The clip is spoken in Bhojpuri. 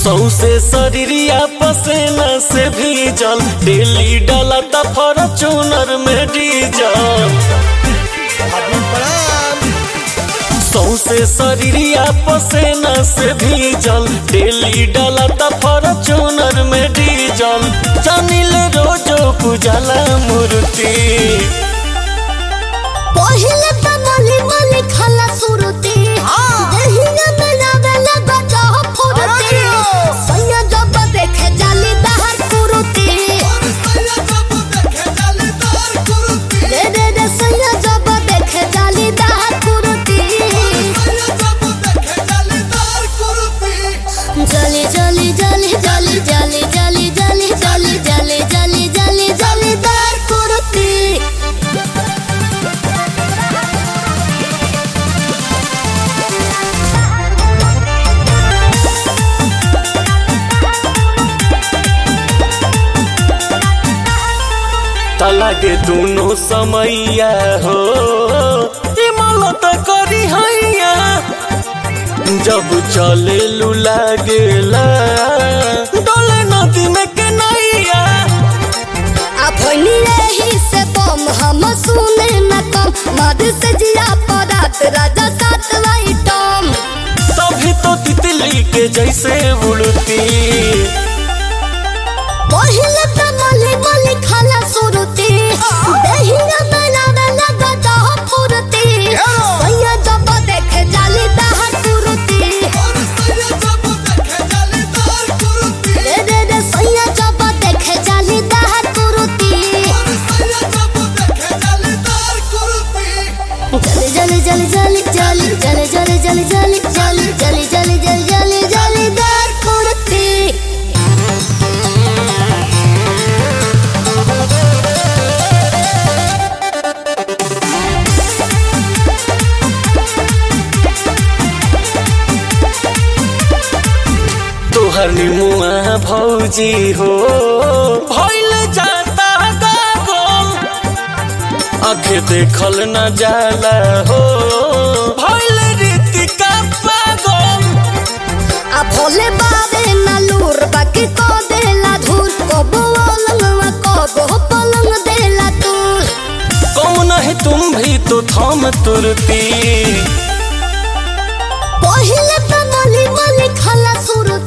सौसे शरीरिया पसेना से भीजल डेली डाला त फॉर्चूनर में डीजल सौसे शरीरिया पसेना से भीजल डेली डाला त फॉर्चूनर में डीजल जानिल रोजो पूजला मूर्ति पहिले त मली मली खाला सुरती देहिया में लावेला गजा फुरती सैया जब देखे जाली दहर कुरुती रे रे रे सैया जब देखे जाली दहर कुरुती जली जली जली जली जली जली जली जली जली जली जली जली दहर कुरुती तलागे दोनों समैया हो इमलत करी हैया जब चले लू लागेला डोले नदी में के नैया अपनी रही से बम हम सुने न कम मद से जिया परात राजा सात वाई टॉम तभी तो तितली के जैसे उड़ती पहिले त मली मली खाला सुरती देहिया बनावे लगा दह फुरती सैया जब देखे जाली दहर कुरुती रे रे रे सैया जब देखे जाली दहर कुरुती जली जली जली जली जली जली जली जली जली जली जली जली जली जली जली दर कुर्ती तोहर निमुआ भौजी हो भइल जाता गागल आखे देखल न जाला हो भइल रीतिका पागल आ भोले बाबे ना लूर बाकी को देला धूल कबो अलंगवा कबो पलंग देला तूल कम नहीं तुम भी तो थम तुरती पहिले त मली मली खाला सुर